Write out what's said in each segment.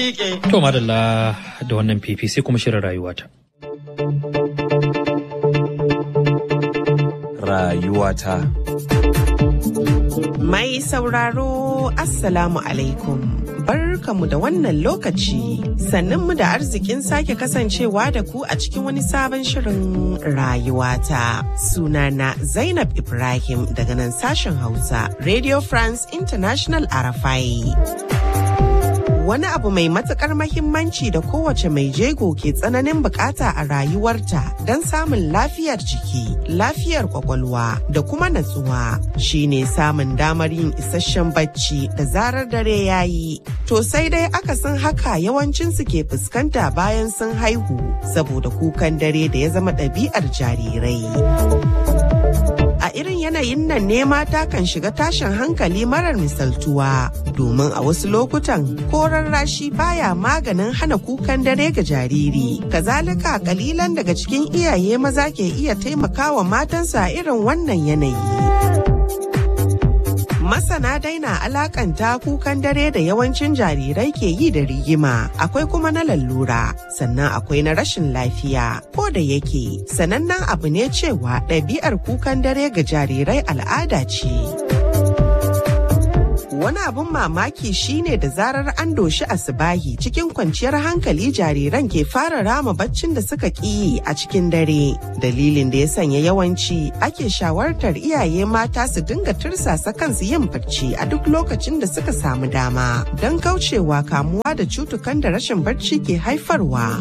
miƙe. To madalla da wannan fifi sai kuma shirin rayuwata. Rayuwata. Mai sauraro Assalamu alaikum. Barkamu da wannan lokaci sannanmu da arzikin sake kasancewa da ku a cikin wani sabon shirin rayuwata. Sunana Zainab Ibrahim daga nan sashen Hausa, Radio France International Arafai. wani abu mai matukar mahimmanci da kowace mai jego ke tsananin bukata a rayuwarta don samun lafiyar jiki lafiyar kwakwalwa da kuma natsuwa shine samun damar yin isasshen bacci da zarar dare ya yi to sai dai akasin haka yawancinsu ke fuskanta bayan sun haihu saboda kukan dare da ya zama ɗabi'ar jarirai a irin yanayin nan ne mata kan shiga tashin hankali marar misaltuwa domin a wasu lokutan koran rashi baya maganin hana kukan dare ga jariri kazalika kalilan daga cikin iyaye maza ke iya taimakawa matansu a irin wannan yanayi masana daina alakanta kukan dare da yawancin jarirai ke yi da rigima akwai kuma na lallura sannan akwai na rashin lafiya ko da yake sanannen abu ne cewa ɗabi'ar kukan dare ga jarirai al'ada ce wani abun mamaki shine da zarar an doshi asibahi cikin kwanciyar hankali jariran ke fara rama baccin da suka ƙi a cikin dare dalilin da ya sanya yawanci ake shawartar iyaye mata su dinga tursasa kansu yin bacci a duk lokacin da suka samu dama don kaucewa kamuwa da cutukan da rashin bacci ke haifarwa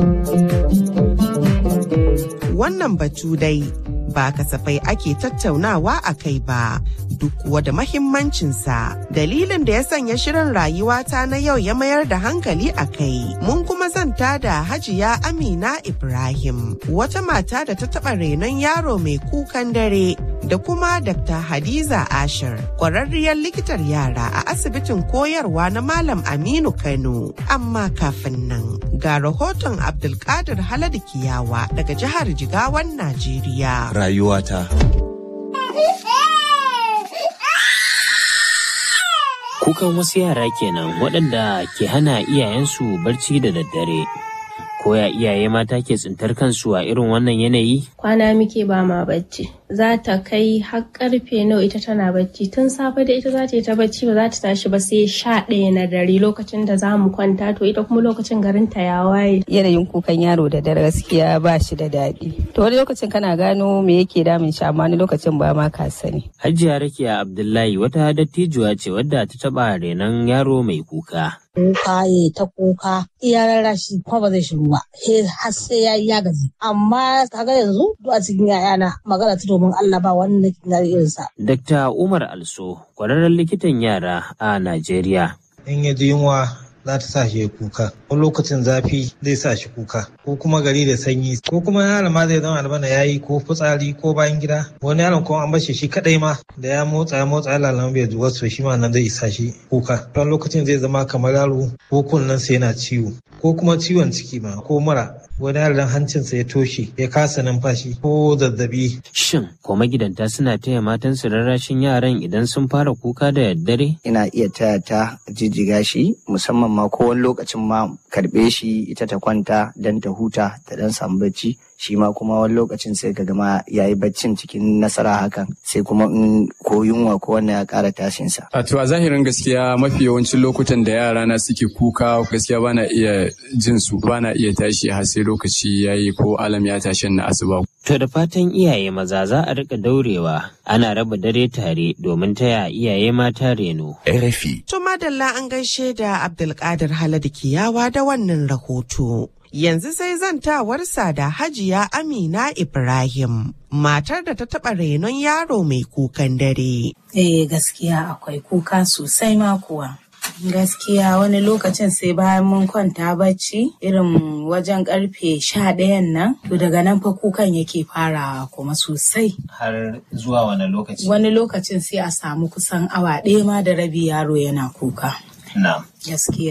wannan batu dai ba kasafai ake tattaunawa a kai ba duk wada mahimmancinsa dalilin da ya sanya shirin rayuwata na yau ya mayar da hankali a kai mun kuma zanta da hajiya amina ibrahim wata mata da ta taɓa renon yaro mai kukan dare da kuma dr hadiza ashir ƙwararriyar likitar yara a asibitin koyarwa na malam aminu kano amma kafin nan ga rahoton abdulkadir haladu kiyawa daga jihar jigawan najeriya Rayuwata. Kukan wasu yara kenan waɗanda ke hana iyayensu barci da daddare. Koya iyaye mata ke tsintar kansu a irin wannan yanayi? Kwana muke ba ma bacci. Za ta kai har karfe nawa ita tana bacci tun safe da ita za ta yi ta bacci ba za ta tashi ba sai sha ɗaya na dare lokacin da za mu kwanta to ita kuma lokacin garin ta ya waye. Yanayin kukan yaro da dare gaskiya ba shi da daɗi. To wani lokacin kana gano me yake damun shi amma wani lokacin ba ma ka sani. Hajiya Rakiya Abdullahi wata dattijuwa ce wadda ta taɓa renon yaro mai kuka. kuka ya ta kuka iya rarrashi kuma ba zai shiru ba har sai ya yi ya gaji amma kaga yanzu duk a cikin yayana magana ta domin Allah ba wanda na irinsa. Dr. Umar Also, kwararren likitan yara a Najeriya. In ya ji yunwa za ta sa shi ya kuka wani lokacin zafi zai sa shi kuka ko kuma gari da sanyi ko kuma yaron ma zai zama albana ya yi ko fitsari ko bayan gida wani yaron kuma an bashi shi kadai ma da ya motsa ya motsa ya lalama bai zuwa so shi ma nan zai isa shi kuka wani lokacin zai zama kamar yaro ko kunnen sa yana ciwo ko kuma ciwon ciki ma ko mura wani yaron hancinsa ya toshe ya kasa numfashi ko zazzabi. Shin ko magidanta suna taya matansu rarrashin yaran idan sun fara kuka da daddare? Ina iya taya ta jijjiga shi musamman ma ko wani lokacin ma karɓe shi ita ta kwanta don ta huta ta dan samu bacci shi ma kuma wani lokacin sai ka gama ya yi baccin cikin nasara hakan sai kuma in ko yunwa ko wannan ya ƙara tashinsa. A to a zahirin gaskiya mafi yawancin lokutan da yara na suke kuka gaskiya bana iya jin su bana iya tashi har sai lokaci ya yi ko alam ya tashi na asuba. To da fatan iyaye maza za a rika daurewa ana raba dare tare domin taya iyaye mata reno. RFI. To madalla an gaishe da Abdulkadir Haladu Kiyawa da wannan rahoto. Yanzu sai zantawarsa da Hajiya Amina Ibrahim, matar da ta taɓa renon yaro mai kukan dare. Eh gaskiya akwai kuka sosai ma kuwa. Gaskiya wani lokacin sai bayan mun kwanta bacci irin wajen karfe sha ɗayan nan, to daga nan fa kukan yake farawa kuma sosai. Har zuwa wani lokaci? Wani lokacin sai a samu kusan awa ɗaya ma da rabi yaro yana kuka. Na. Gaskiya.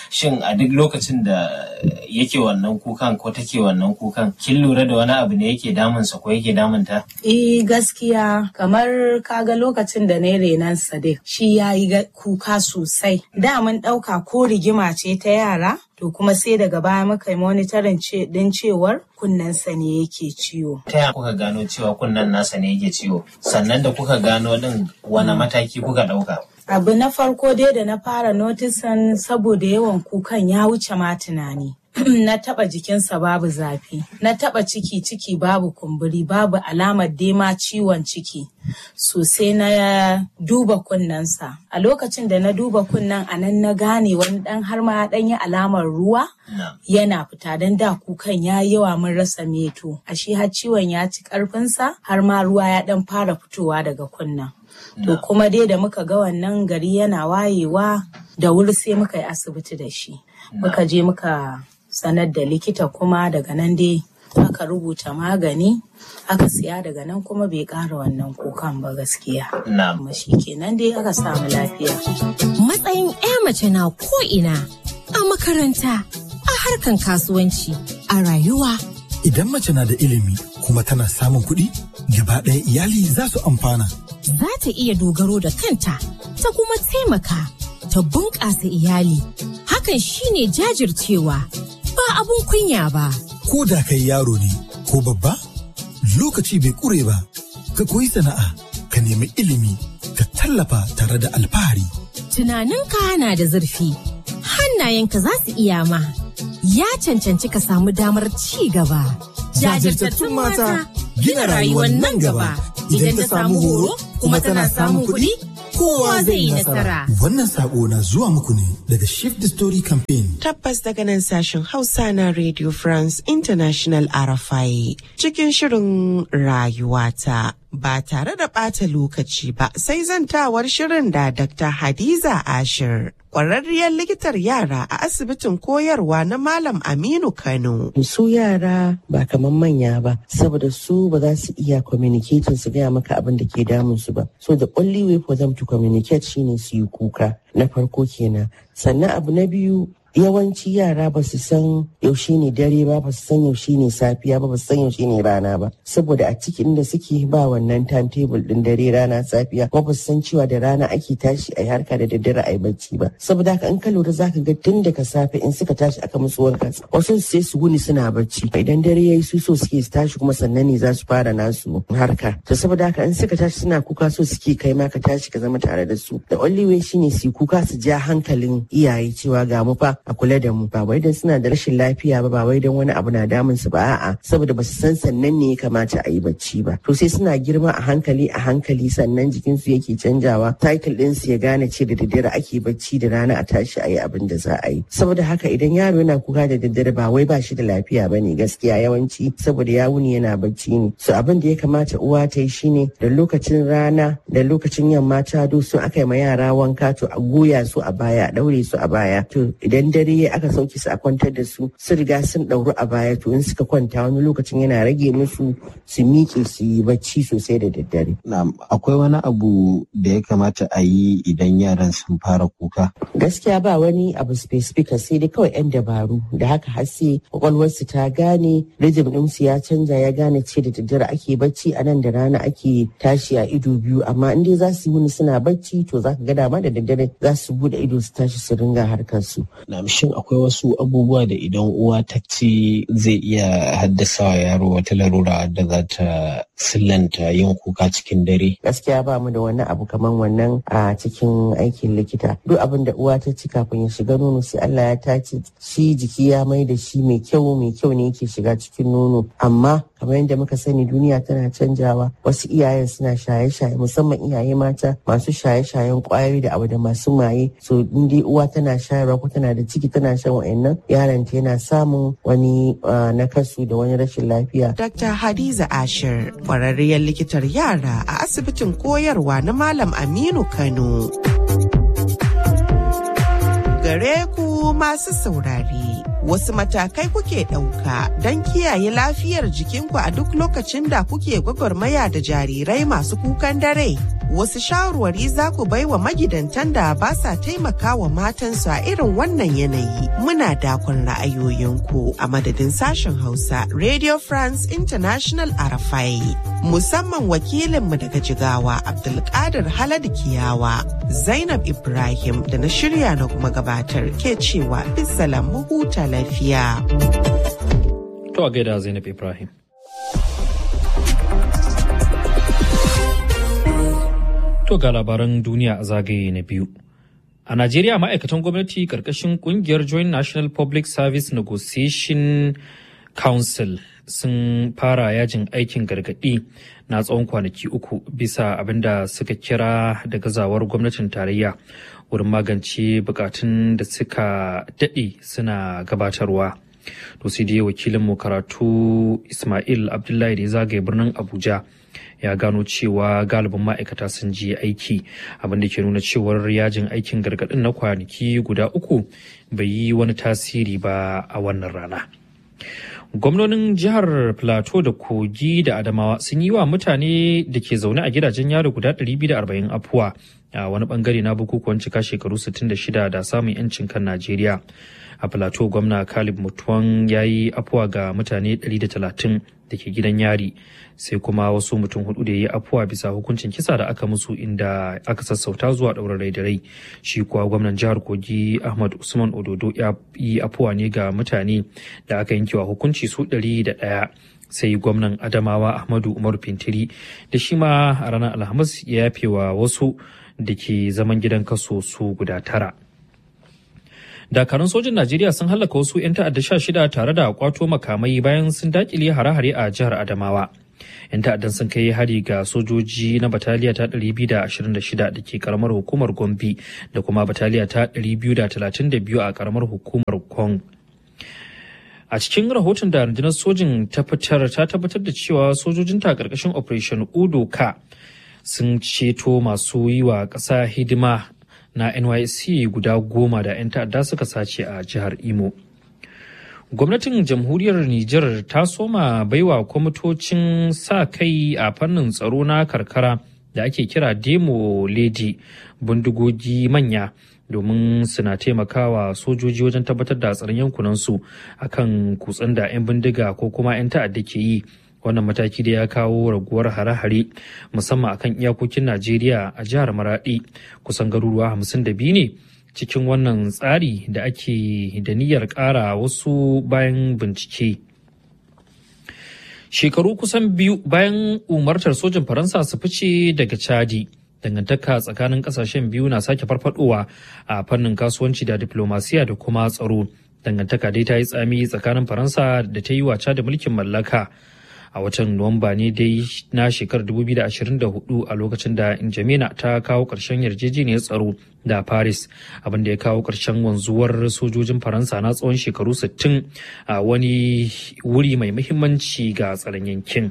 shin a duk lokacin da yake wannan kukan ko take wannan kukan kin lura da wani abu ne yake damunsa ko yake damunta Eh gaskiya kamar kaga lokacin da na renan Sadiq shi ya yi kuka sosai. Da mun ɗauka ko rigima ce ta yara to kuma sai daga baya muka yi monitorin din cewar kunnensa ne yake ciwo. Ta yaya kuka gano cewa kunnen nasa ne yake ciwo? Sannan da kuka gano din wani mataki kuka ɗauka? Abu na farko dai da na fara notisan saboda yawan kukan ya wuce ma tunani. na taba jikinsa babu zafi, na taba ciki ciki babu kumburi babu alamar dema ciwon ciki. Sosai na duba kunnensa. A lokacin da na duba kunnen a nan na gane wani dan har ma dan yi alamar ruwa yana fita don da kukan ya yawa mun rasa meto. A shi har ciwon ya ci karfinsa har ma ruwa ya dan fara fitowa daga kunnen. To kuma dai da muka ga wannan gari yana wayewa da wuri sai muka yi asibiti da shi. Muka je muka sanar da likita kuma daga nan dai aka rubuta magani aka siya daga nan kuma bai ƙara wannan kukan ba gaskiya. Kuma shi kenan dai aka samu lafiya. Matsayin 'ya mace na ko'ina a makaranta, a harkan kasuwanci, a rayuwa. Idan mace na da ilimi kuma tana samun kuɗi, gaba ɗaya iyali za su amfana. Za ta iya dogaro da kanta, ta kuma taimaka, ta bunƙasa iyali. Hakan shine jajircewa. ba abun kunya ba. Ko da kai yaro ne ko babba, lokaci bai kure ba, ka koyi sana'a, ka nemi ilimi, ka tallafa tare da alfahari. Tunaninka na da zurfi, hannayenka za su iya ma, ya cancanci ka samu damar ci gaba. Jajirtattun mata gina rayuwar nan gaba, idan ta samu horo kuma tana samun kuɗi. kowa zai yi nasara. Wannan sako na zuwa muku ne daga Shift the Story Campaign. Tabbas daga nan sashen Hausa na Radio France International RFI cikin shirin rayuwata. Ba tare da ɓata lokaci ba sai zantawar shirin da Dr. Hadiza Ashir. Ƙwararriyar likitar yara a asibitin koyarwa na Malam Aminu Kano. Su yara ba kamar manya ba, saboda su ba za su iya communicating su gaya maka abin da ke damun su ba. So the only way for them to communicate shine su yi kuka. Na farko kenan. Sannan abu na biyu yawanci yara ba su san yaushe ne dare ba ba su san yaushe ne safiya ba ba su san yaushe ne rana ba saboda a cikin da suke ba wannan timetable din dare rana safiya kuma ba su san cewa da rana ake tashi a harka da daddare a yi bacci ba saboda haka in ka lura zaka ga tun daga safe in suka tashi aka musu wanka wasu sai su wuni suna bacci idan dare yayi su so suke su tashi kuma sannan ne za su fara nasu harka to saboda haka in suka tashi suna kuka so suke kai ma ka tashi ka zama tare da su the only way shine su kuka su ja hankalin iyaye cewa ga mu fa a kula da mu ba wai dan suna da rashin lafiya ba ba wai dan wani abu na damun su ba a'a saboda ba su san sannan ne ya kamata a yi bacci ba to sai suna girma a hankali a hankali sannan jikin su yake canjawa cycle din su ya gane ce da daddare ake bacci da rana a tashi a yi abin da za a yi saboda haka idan yaro yana kuka da daddare ba wai ba shi da lafiya ba ne gaskiya yawanci saboda ya wuni yana bacci ne so abin da ya kamata uwa ta yi shine da lokacin rana da lokacin yamma ta do sun aka yi ma yara wanka to a goya su a baya a daure su a baya to idan dare aka sauke su a kwantar da su su riga sun ɗauru a baya to in suka kwanta wani lokacin yana rage musu su miƙe su yi bacci sosai da daddare. akwai wani abu da ya kamata a yi idan yaran sun fara kuka? Gaskiya ba wani abu specific sai dai kawai 'yan dabaru da haka har sai kwakwalwarsu ta gane rhythm ɗinsu ya canza ya gane ce da daddare ake bacci a nan da rana ake tashi a ido biyu amma in dai za su yi wuni suna bacci to za ka ga dama da daddare za su bude ido su tashi su ringa harkar su. Na shin akwai wasu abubuwa da idan uwa ta ci zai iya haddasa wa yaro wata larura da za ta sillanta yin kuka cikin dare? Gaskiya ba mu da wani abu kamar wannan a cikin aikin likita. Duk abin da uwa ta ci kafin ya shiga nono sai Allah ya tace shi jiki ya mai da shi mai kyau mai kyau ne yake shiga cikin nono. Amma kamar yadda muka sani duniya tana canjawa wasu iyayen suna shaye-shaye musamman iyaye mata masu shaye-shayen kwayoyi da abu da masu maye so in dai uwa tana shayarwa ko tana da ciki tana shan wa'annan yaron ta yana samun wani nakasu da wani rashin lafiya. Dr. Hadiza Ashir kwararriyar likitar yara a asibitin koyarwa na Malam Aminu Kano. Gare ku masu saurare. Wasu matakai kuke ɗauka don kiyaye lafiyar jikinku a duk lokacin da kuke gwagwarmaya da jarirai masu kukan dare. wasu shawarwari za ku bai wa magidantan da ba sa taimaka wa matansu a irin wannan yanayi. Muna dakon ra'ayoyinku a madadin sashen Hausa Radio France International Arafai. Musamman wakilinmu daga Jigawa Abdulkadir Halad Kiyawa, Zainab Ibrahim da na shirya na kuma gabatar ke cewa bisalam mu huta lafiya. To a gaida Zainab Ibrahim. To ga labaran duniya a zagaye na biyu. A Najeriya ma'aikatan gwamnati ƙarƙashin ƙungiyar Joint National Public Service Negotiation Council sun fara yajin aikin gargaɗi na tsawon kwanaki uku bisa abin da suka kira da gazawar gwamnatin tarayya wurin magance bukatun da suka daɗe suna gabatarwa. To sai dai wakilinmu karatu Ismail Abdullahi da ya zagaye birnin Abuja. ya gano cewa galibin ma'aikata sun je aiki abin da ke nuna cewar yajin aikin gargaɗin na kwanaki guda uku bai yi wani tasiri ba a wannan rana gwamnonin jihar plateau da kogi da adamawa sun yi wa mutane da ke zaune a gidajen yaro guda 240 afuwa a wani bangare na bukukuwan cika shekaru 66 da samun 'yancin kan najeriya a plateau gwamna kalib mutuwan ya yi afuwa ga mutane 130 da ke gidan yari sai kuma wasu mutum hudu da ya yi afuwa bisa hukuncin kisa da aka musu inda aka sassauta zuwa ɗaurin rai da rai shi kuwa gwamnan jihar kogi ahmad usman ododo ya yi afuwa ne ga mutane da aka yankewa hukunci su ɗari da ɗaya sai gwamnan adamawa ahmadu umar fintiri da shi ma a ranar alhamis ya yafe wa wasu da ke zaman gidan kaso su guda tara dakarun sojin najeriya sun hallaka wasu 'yan ta'adda sha shida tare da kwato makamai bayan sun dakile hare-hare a jihar adamawa 'yan ta'addan sun kai hari ga sojoji na bataliya ta 226 da ke karamar hukumar gombe da kuma bataliya ta 232 a karamar hukumar kong a cikin rahoton da rundunar sojin ta fitar ta tabbatar da cewa sojojinta karkashin operation udoka sun ceto masu yi wa ƙasa hidima na NYC guda goma da 'yan ta'adda suka sace a jihar Imo. Gwamnatin jamhuriyar Nijar ta soma baiwa kwamitocin sa kai a fannin tsaro na karkara da ake kira Demo Lady bindigogi manya domin suna taimakawa sojoji wajen tabbatar da tsaron yankunansu akan kutsen da 'yan bindiga ko kuma 'yan ta'adda ke yi wannan mataki da ya kawo raguwar hare-hare musamman akan iyakokin najeriya a jihar maradi kusan garuruwa hamsin da biyu ne cikin wannan tsari da ake da niyyar ƙara wasu bayan bincike shekaru kusan biyu bayan umartar sojin faransa su fice daga chadi dangantaka tsakanin kasashen biyu na sake farfadowa a fannin kasuwanci da diplomasiya da kuma tsaro dangantaka dai ta yi tsami tsakanin faransa da ta yi waca da mulkin mallaka a watan nuwamba ne dai na shekarar 2024 a lokacin da injamina ta kawo ƙarshen yarjejeniyar tsaro da paris abinda ya kawo ƙarshen wanzuwar sojojin faransa na tsawon shekaru 60 a wani wuri mai muhimmanci ga tsaron yankin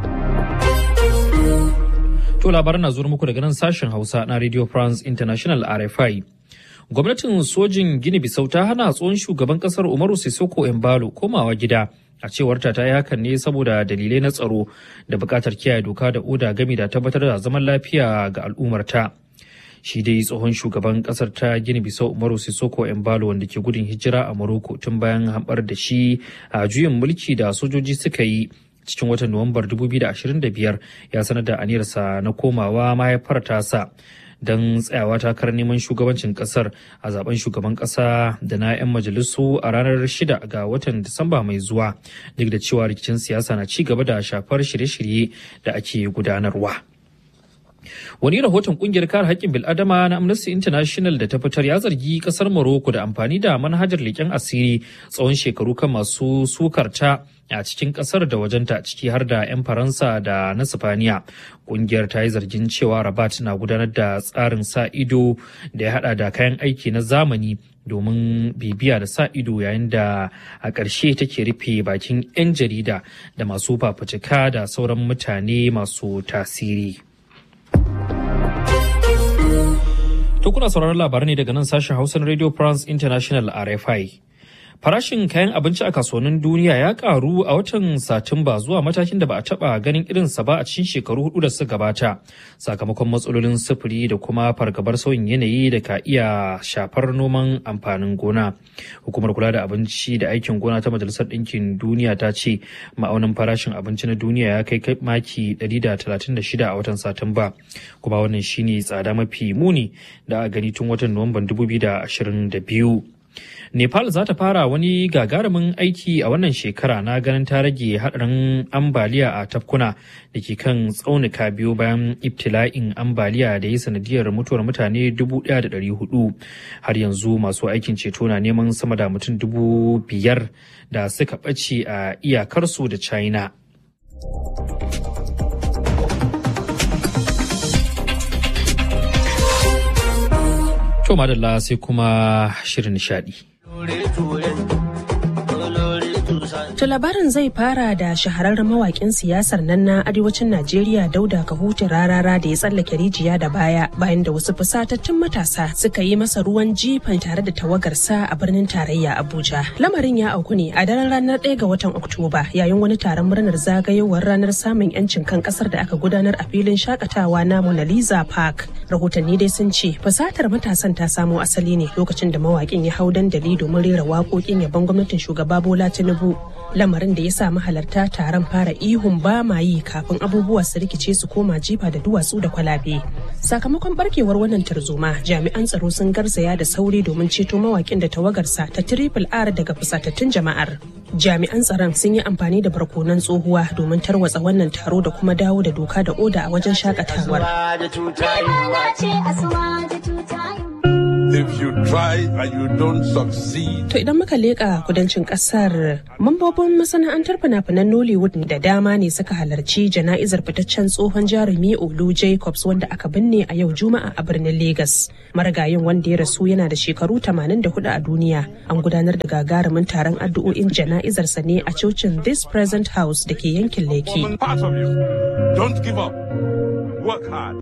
to labaran na zuwa muku daga nan sashen hausa na radio france international rfi gwamnatin sojin gini bisau ta hana tsohon shugaban kasar umaru sissoko embalo komawa gida a cewar ta yi hakan ne saboda dalilai na tsaro da bukatar kiyaye doka da oda gami da tabbatar da zaman lafiya ga al'ummarta shi dai tsohon shugaban kasar ta gini bisau umaru sissoko embalo wanda ke gudun hijira a morocco tun bayan hambar da shi a juyin mulki da sojoji suka yi cikin watan nuwambar 2025 ya sanar da aniyarsa na komawa mahaifar tasa don tsayawa takarar neman shugabancin kasar a zaben shugaban kasa da na 'yan majalisu a ranar 6 ga watan Disamba mai zuwa duk da cewa rikicin siyasa na ci gaba da shafar shirye-shirye da ake gudanarwa. Wani rahoton kungiyar kare haƙƙin bil'adama na Amnesty International da ta fitar ya zargi ƙasar Morocco da amfani da manhajar leƙen asiri tsawon shekaru kan masu sukarta a cikin ƙasar da wajenta ciki har da 'yan Faransa da na Sifaniya. Kungiyar ta yi zargin cewa Rabat na gudanar da tsarin sa ido da ya haɗa da kayan aiki na zamani domin bibiya da sa ido yayin da a ƙarshe take rufe bakin 'yan jarida da masu fafutuka da sauran mutane masu tasiri. To kuna sauraron labarai ne daga nan sashen Hausan Radio France International RFI. Farashin kayan abinci a kasuwannin duniya ya karu a watan Satumba zuwa matakin da ba a taba ganin irinsa ba a cikin shekaru hudu da suka gabata sakamakon matsalolin sufuri da kuma fargabar sauyin yanayi da ka iya shafar noman amfanin gona. Hukumar kula da abinci da aikin gona ta Majalisar Ɗinkin Duniya ta ce ma'aunin farashin abinci na duniya ya kai maki 136 a watan Satumba kuma wannan shine tsada mafi muni da a gani tun watan Nuwamban 2022. Nepal za ta fara wani gagarumin aiki a wannan shekara na ganin ta rage haɗarin ambaliya a tafkuna da ke kan tsaunuka biyu bayan ibtila'in ambaliya da ya sanadiyar mutuwar mutane 1,400 har yanzu masu aikin ceto na neman sama da mutum dubu biyar da suka ɓace a iyakarsu da china To madalla sai kuma shirin nishadi. To labarin zai fara da shahararren mawakin siyasar nan na arewacin Najeriya Dauda Kahutu rarara da ya tsallake rijiya da baya bayan da wasu fusatattun matasa suka yi masa ruwan jifan tare da tawagarsa a birnin tarayya Abuja. Lamarin ya auku ne a daren ranar 1 ga watan Oktoba yayin wani taron murnar zagayowar ranar samun 'yancin kan kasar da aka gudanar a filin shakatawa na Mona Lisa Park. Rahotanni dai sun ce fusatar matasan ta samo asali ne lokacin da mawakin ya hau dandali domin rera waƙoƙin yabon gwamnatin shugaba Bola Tinubu. lamarin da ya sa mahalarta taron fara ihun ba ma yi kafin abubuwa su rikice su koma jifa da duwatsu da kwalabe sakamakon barkewar wannan tarzoma jami'an tsaro sun garzaya da sauri domin ceto mawakin da tawagarsa ta triple r daga fusatattun jama'ar jami'an tsaron sun yi amfani da barkonan tsohuwa domin tarwatsa wannan taro da kuma dawo da doka da oda a wajen shakatawar If you try and you don't succeed. To idan muka leƙa kudancin ƙasar, mambobin masana'antar fina-finan Nollywood da dama ne suka halarci jana'izar fitaccen tsohon jarumi Olu Jacobs wanda aka binne a yau Juma'a a birnin Legas. Marigayin wanda ya rasu yana da shekaru 84 a duniya. An gudanar da gagarumin taron addu'o'in jana'izarsa ne a cocin This Present House da ke yankin Lekki. Don't give up. Work hard.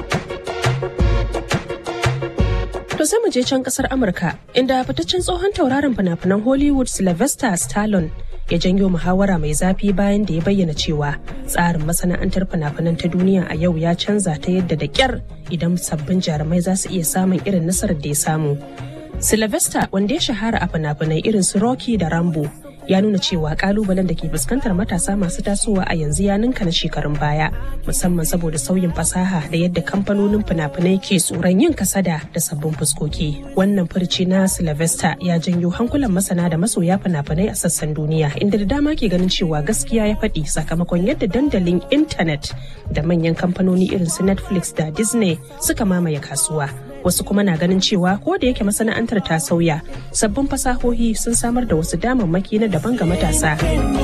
To sai mu je can kasar Amurka inda fitaccen tsohon tauraron fina-finan Hollywood Sylvester Stallone ya janyo muhawara mai zafi bayan da ya bayyana cewa tsarin masana'antar fina-finan ta duniya a yau ya canza ta yadda da kyar idan sabbin jarumai za su iya samun irin nasarar da ya samu. Sylvester wanda ya shahara a fina-finai irin su Rocky da Rambo ya nuna cewa kalubalen da ke fuskantar matasa masu tasowa a yanzu ya ninka na shekarun baya musamman saboda sauyin fasaha da yadda kamfanonin fina-finai ke tsoron yin kasada da sabbin fuskoki wannan furci na sylvester ya janyo hankulan masana da masoya fina-finai a sassan duniya inda da dama ke ganin cewa gaskiya ya faɗi sakamakon yadda dandalin intanet da manyan kamfanoni irin su netflix da disney suka mamaye kasuwa wasu kuma na ganin cewa ko da yake masana'antar ta sauya sabbin fasahohi sun samar da wasu damammaki na daban ga matasa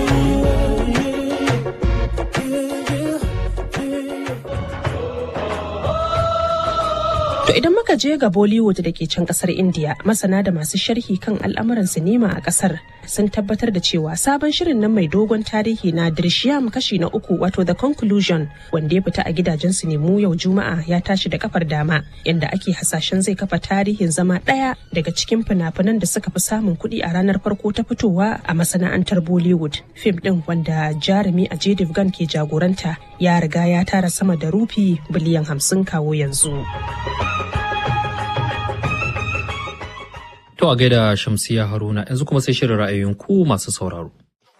To idan muka je ga Bollywood da ke can kasar India, masana da masu sharhi kan al'amuran sinima a kasar sun tabbatar da cewa sabon shirin nan mai dogon tarihi na Drishyam kashi na uku wato The Conclusion wanda ya fita a gidajen sinemu yau Juma'a ya tashi da kafar dama inda ake hasashen zai kafa tarihin zama ɗaya daga cikin fina-finan da suka fi samun kuɗi a ranar farko ta fitowa a masana'antar Bollywood. Fim ɗin wanda jarumi a Devgan ke jagoranta ya riga ya tara sama da rufi biliyan hamsin kawo yanzu. To a gaida Shamsiya Haruna yanzu kuma sai shirin ra'ayoyin ku masu sauraro.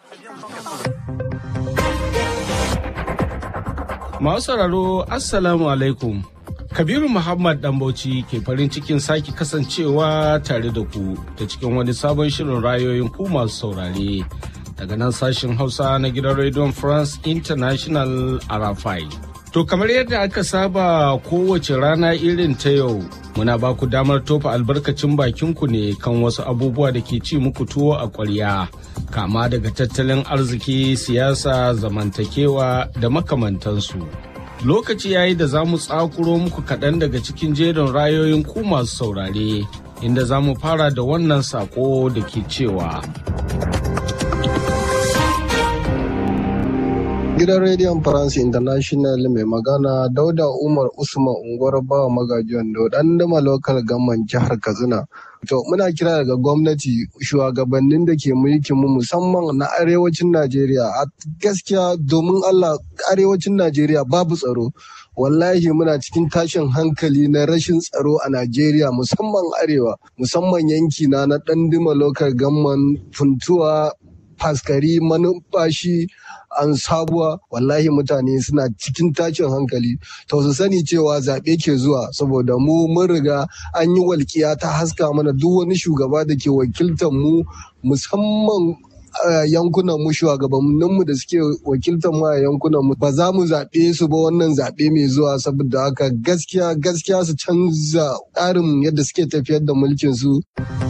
Masu sauraro Assalamu alaikum. Kabiru Muhammad Dambauci ke farin cikin sake kasancewa tare da ku ta cikin wani sabon shirin rayoyin ku masu saurare daga nan sashen Hausa na gidan Radio France International Arafai. To kamar yadda aka saba kowace rana irin ta yau muna ba ku damar tofa albarkacin bakinku ne kan wasu abubuwa da ke ci muku tuwo a ƙwarya kama daga tattalin arziki siyasa zamantakewa da makamantansu. Lokaci yayi da za mu tsakuro muku kaɗan daga cikin jerin rayoyin ku masu saurare inda za mu fara da wannan sako da ke cewa. Gidan Rediyon France International mai magana Dauda Umar Usman unguwar bawa magajiyan do dan dama lokal gamman jihar Katsina. To muna kira daga gwamnati shugabannin da ke mulkin mu musamman na arewacin Najeriya a gaskiya domin Allah arewacin Najeriya babu tsaro. Wallahi muna cikin tashin hankali na rashin tsaro a Najeriya musamman arewa musamman yanki na na Dandima local gamman funtuwa faskari manufashi an sabuwa wallahi mutane suna cikin tashin hankali to su sani cewa zaɓe ke zuwa saboda mu mun riga an yi walƙiya ta haska mana duk wani shugaba da ke wakiltar mu musamman yankunan mu shugabannin mu da suke wakiltar mu a yankunan mu ba za mu zaɓe su ba wannan zaɓe mai zuwa saboda haka gaskiya gaskiya su canza tsarin yadda suke tafiyar da mulkin su.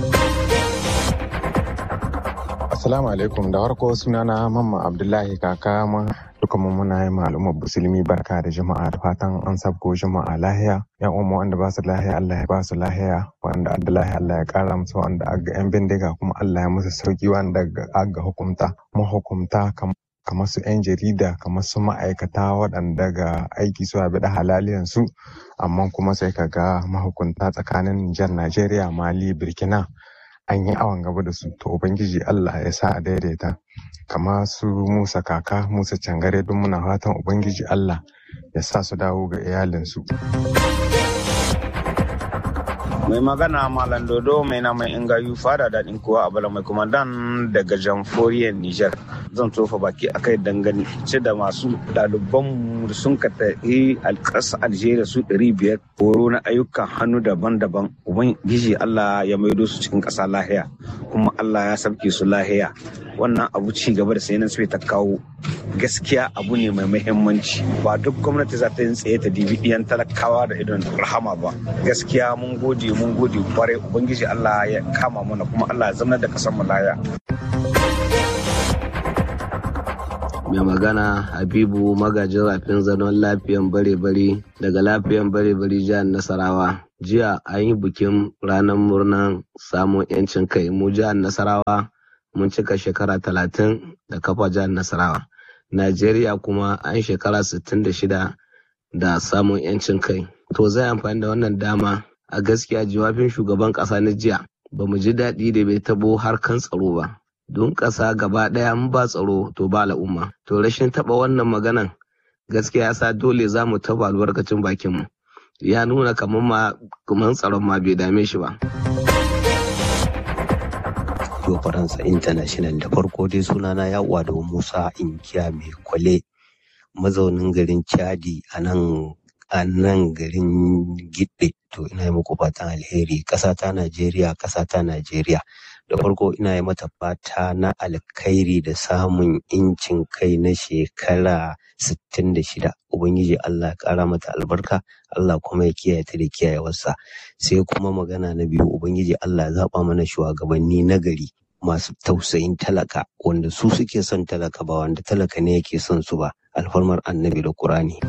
Assalamu alaikum da farko sunana Mamma Abdullahi kaka mun duka mu muna yi al'ummar musulmi barka da jama'a da fatan an sabko jama'a lahiya yan uwa wanda ba su lahiya Allah ya ba su lahiya wanda adda lahiya Allah ya kara musu wanda aga yan bindiga kuma Allah ya musu sauki wanda aga hukumta mahukumta kamar su 'yan jarida kamar su ma'aikata waɗanda ga aiki su bi da halaliyan su amma kuma sai ka ga mahukunta tsakanin Nijar Najeriya Mali Burkina an yi awon gaba da su to ubangiji Allah ya sa a daidaita kama su Musa kaka Musa cangare don muna fatan ubangiji Allah ya sa su dawo ga iyalinsu. mai magana malam dodo mai na mai ingayu fada daɗin kowa a bala mai kumandan daga jamforiyar niger zan tofa baki a kai dangane ce da masu ɗaliban sun ka tafi alƙasa algeria su ɗari biyar horo na ayyukan hannu daban-daban ubangiji allah ya maido su cikin ƙasa lahiya kuma allah ya sabke su lahiya wannan abu ci gaba da sayanin sai ta kawo gaskiya abu ne mai muhimmanci ba duk gwamnati za ta yi tsaye ta dibi ɗiyan talakawa da idon rahama ba gaskiya mun gode mun gode kwarai ubangiji Allah ya kama mana kuma Allah ya zama da kasan mu laya mai magana habibu magajin rafin zanon lafiyan bare-bare daga lafiyan bare-bare jihar nasarawa jiya an yi bikin ranar murnar samun 'yancin kai mu jihar nasarawa mun cika shekara talatin da kafa jihar nasarawa najeriya kuma an shekara 66 da samun 'yancin kai to zai amfani da wannan dama a gaskiya jawabin shugaban ƙasa na jiya ba mu ji daɗi da bai tabo harkan tsaro ba don ƙasa gaba ɗaya mun ba tsaro to ba al'umma to rashin taɓa wannan maganan gaskiya ya sa dole za mu taɓa albarkacin bakinmu ya nuna kamar ma kamar tsaron ma bai dame shi ba. Radio Faransa International da farko dai sunana ya da Musa Inkiya mai kwale mazaunin garin Chadi a nan a nan garin Gidde to ina yi muku fatan alheri ƙasa ta Najeriya ƙasa ta Najeriya da farko ina yi mata fata na alkhairi da samun incin kai na shekara 66 Ubangiji Allah ya ƙara mata albarka Allah kuma ya kiyaye ta da kiyayewarsa sai kuma magana na biyu Ubangiji Allah ya zaɓa mana shugabanni na gari masu tausayin talaka wanda su suke son talaka ba wanda talaka ne yake son su ba alfarmar annabi da Kur'ani.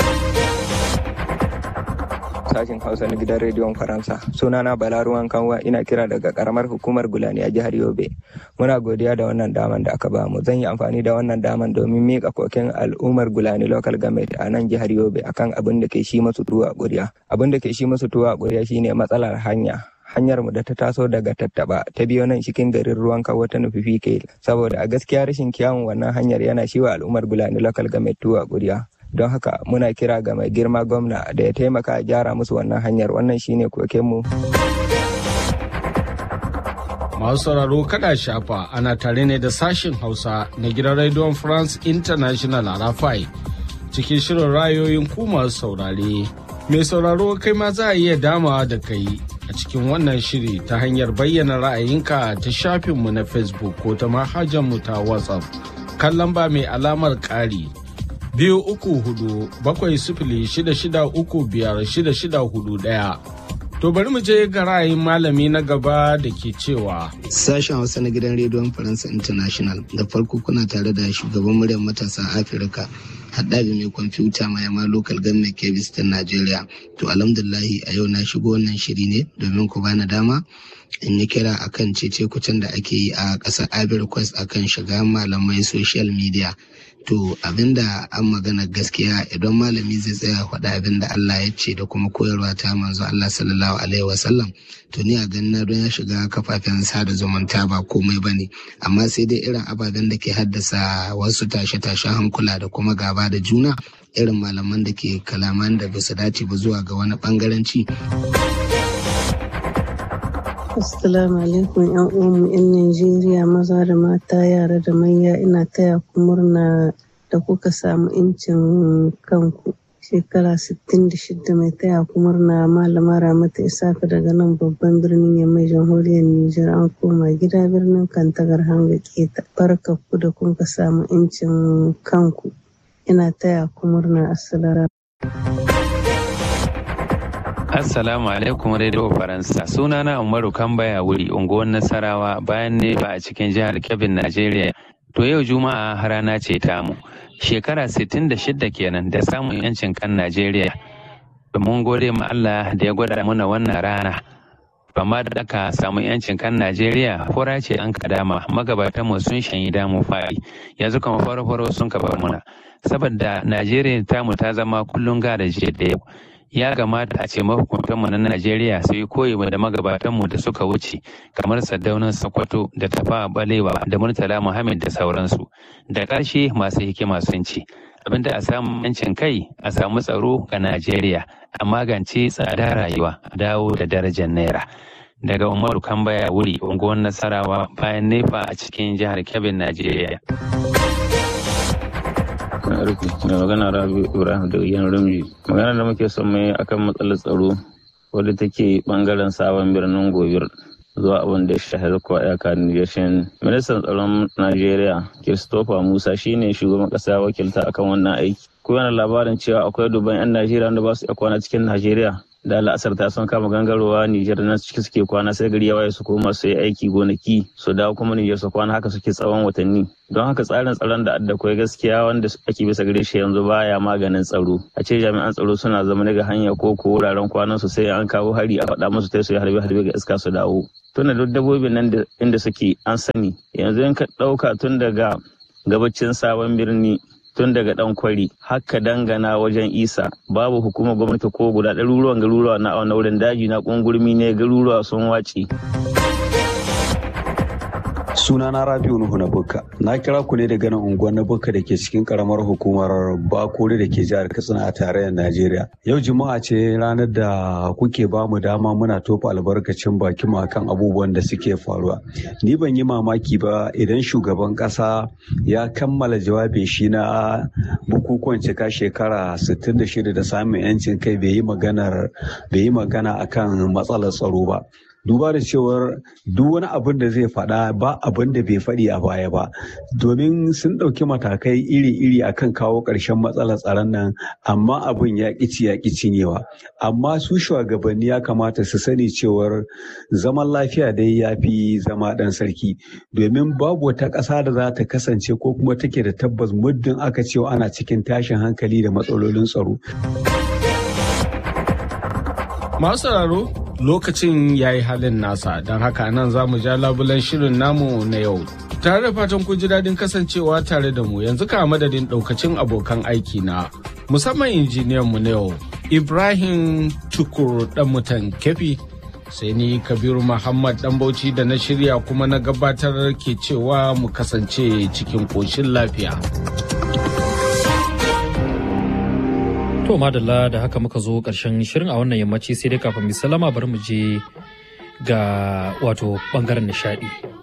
sashen hausa na gidan rediyon faransa sunana balaruwan kanwa ina kira daga karamar hukumar gulani a jihar yobe muna godiya da wannan daman da aka bamu zan yi amfani da wannan daman domin mika koken al'ummar gulani local government a nan jihar yobe akan abin da ke shi masu tuwa ƙuriya abin da ke shi masu tuwa ƙuriya shine matsalar hanya hanyar mu da ta taso daga tattaba ta biyo nan cikin garin ruwan kawo ta nufi fike saboda a gaskiya rashin kyawun wannan hanyar yana shi wa al'ummar gulani local government tuwa ƙuriya don haka muna kira ga mai girma gwamna da ya taimaka a gyara musu wannan hanyar wannan shine kokenmu. Masu sauraro kada shafa ana tare ne da sashen Hausa na gidan Radio France International a Rafai cikin shirin rayoyin ku masu saurare. Mai sauraro kai ma za a iya damawa da kai a cikin wannan shiri ta hanyar bayyana ra'ayinka ta shafinmu na Facebook ko ta mu ta WhatsApp. Kan lamba mai alamar ƙari biyu uku hudu bakwai sifili shida shida uku biyar shida shida hudu ɗaya. To bari mu je ga ra'ayin malami na gaba da ke cewa. Sashen Hausa na gidan rediyon Faransa International da farko kuna tare da shugaban muryar matasa Afirka haɗabi mai kwamfuta mai yamma local government kebis ta Najeriya. To alhamdulahi a yau na shigo wannan shiri ne domin ku bani dama in yi kira akan cece kucin da ake yi a ƙasar Ivory Coast akan shiga malamai social media to abinda an magana gaskiya idan malami zai tsaya faɗa abinda Allah ya ce da kuma koyarwa ta manzo Allah sallallahu alaihi wasallam to ni a ganina don ya shiga kafafen sada zumunta ba komai ba ne amma sai dai irin ababen da ke haddasa wasu tashe-tashen hankula da kuma gaba da juna irin malaman da ke kalaman da basu dace ba zuwa ga wani bangaranci. Assalamu alaikum yan uwanmu yan Najeriya maza da mata yara da manya ina taya ku murna da kuka samu incin kanku. Shekara 66 mai taya ku murna malama Ramatu Isaka daga nan babban birnin Yamai jamhuriyar Nijar an koma gida birnin Kantagar hanga keta. Barka ku da kuka samu incin kanku. Ina taya ku murna assalamu Assalamu alaikum Radio Faransa. Sunana Umaru Kambaya wuri unguwar Nasarawa bayan ne ba a cikin jihar Kebbi Najeriya. To yau Juma'a rana ce tamu. Shekara 66 kenan da samun yancin kan Najeriya. Mun gode ma Allah da ya gwada mana wannan rana. Amma da aka samu yancin kan Najeriya fura ce an kadama magabatan mu sun shanyi damu fari yanzu kuma faro-faro sun kaba muna. Saboda Najeriya tamu ta zama kullum gara da yau. ya kamata a ce mahukuntanmu na Najeriya su yi koyi da magabatanmu da suka wuce kamar Saddaunan Sokoto da Tafa Balewa da Murtala Muhammad da sauransu. Da ƙarshe masu hikima sun ce, abinda a samu yancin kai a samu tsaro ga Najeriya a magance tsada rayuwa a dawo da darajar naira. Daga Umaru Kambaya wuri unguwar Nasarawa bayan nefa a cikin jihar Kebbi, Najeriya. rufe mai magana rabi ibrahim da yan rumji magana da muke son mai akan matsalar tsaro wadda take bangaren sabon birnin gobir zuwa abin da ya shahara kuwa iyaka Nigeria. Ministan tsaron Najeriya, Christopher Musa shine shugaban kasa wakilta akan wannan aiki. Ko yana labarin cewa akwai dubban 'yan Najeriya da ba su iya kwana cikin Najeriya. Da la'asar ta sun kama gangarowa Nijar na ciki suke kwana sai gari ya waye su koma su yi aiki gonaki su dawo kuma Nijar su kwana haka suke tsawon watanni. Don haka tsarin tsaron da adda kwai gaskiya wanda ake bisa gare shi yanzu baya maganin tsaro. A ce jami'an tsaro suna zama ga hanya ko ko wuraren kwanan su sai an kawo hari a faɗa musu sai su yi harbe harbe ga iska su dawo. tunda duk dabbobin nan inda suke an sani yanzu in ka ɗauka tun daga gabacin sabon birni tun daga ɗan kwari haka dangana wajen isa babu hukumar gwamnati ko guda ɗaruruwan garuruwa na a wurin daji na ƙungurmi ne garuruwa sun wace. sunana rabiu nuhu na bukka na kira ku ne daga nan unguwar na bukka da ke cikin karamar hukumar bakore da ke jihar katsina a tarayyar najeriya yau juma'a ce ranar da kuke ba mu dama muna tofa albarkacin baki mu akan abubuwan da suke faruwa ni ban yi mamaki ba idan shugaban kasa ya kammala jawabin shi na bukukuwan cika shekara 66 da samun yancin kai bai yi magana akan matsalar tsaro ba duba da cewar duk wani abin da zai faɗa ba abin da bai faɗi a baya ba domin sun ɗauki matakai iri-iri akan kawo ƙarshen matsalar tsaron nan amma abin ya ƙici ya ƙi cinyewa amma su shugabanni ya kamata su sani cewar zaman lafiya dai ya fi zama ɗan sarki domin babu wata ƙasa da za ta kasance ko kuma take da tabbas muddin aka cewa ana cikin tashin hankali da matsalolin tsaro. Masu sauraro lokacin ya yi halin nasa don haka nan za mu ja labulan shirin namu na yau. Tare da fatan kun ji daɗin kasancewa tare da mu yanzu ka madadin ɗaukacin abokan aiki na musamman injiniyan mu na yau Ibrahim Tukur ɗan mutan kefi sai ni Kabiru Muhammad ɗan Bauchi da na shirya kuma na gabatar ke cewa mu kasance cikin ƙoshin lafiya. To madalla da haka muka zo ƙarshen shirin a wannan yammaci sai dai kafin mu salama bari mu je ga wato bangaren nishadi.